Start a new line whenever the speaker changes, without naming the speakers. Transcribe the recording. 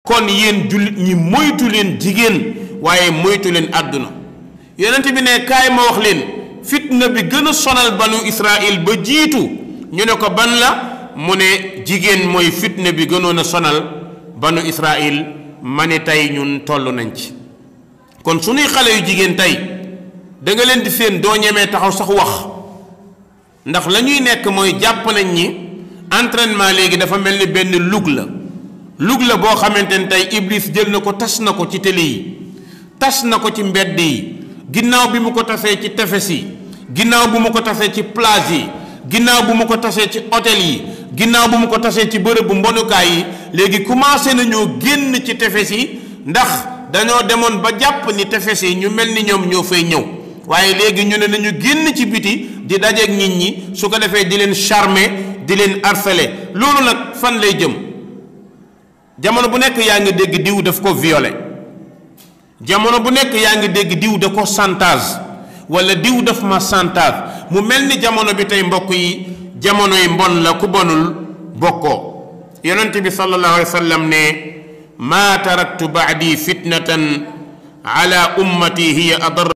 kon yéen jullit ñi moytu leen jigéen waaye moytu leen àdduna yonent bi ne kaay ma wax leen fitna bi gën a sonal banu Israël ba jiitu ñu ne ko ban la mu ne jigéen mooy fitna bi gënoon a sonal banu Israël ma ne tey ñun toll nañ ci kon suñuy xale yu jigéen tey da nga leen di seen doo ñemee taxaw sax wax ndax la ñuy nekk mooy jàpp nañ ñi entraînement léegi dafa mel ni benn lug la lug la boo xamante ne tey Iblis jël na ko tas na ko ci télé yi tas na ko ci mbedd yi ginnaaw bi mu ko tasee ci tefes yi ginnaaw bu mu ko tasee ci plage yi ginnaaw bu mu ko tasee ci hôtel yi ginnaaw bu mu ko tasee ci bërëbu mbonukaay yi léegi commencé nañoo génn ci tefes yi ndax dañoo demoon ba jàpp ni tefes yi ñu mel ni ñoom ñoo fay ñëw waaye léegi ñu ne nañu génn ci biti di dajeeg nit ñi su ko defee di leen charmer di leen harceler loolu nag fan lay jëm jamono bu nekk yaa ngi dégg diw daf ko violé jamono bu nekk yaa ngi dégg diw da ko chantage wala diw daf ma chantage mu mel ni jamono bi tey mbokk yi jamono yi mbon la ku bonul bokkoo yonent bi sallallahu alayhi wa sallam ne maa taraktu baadi fitnatan ala ummati hiya adar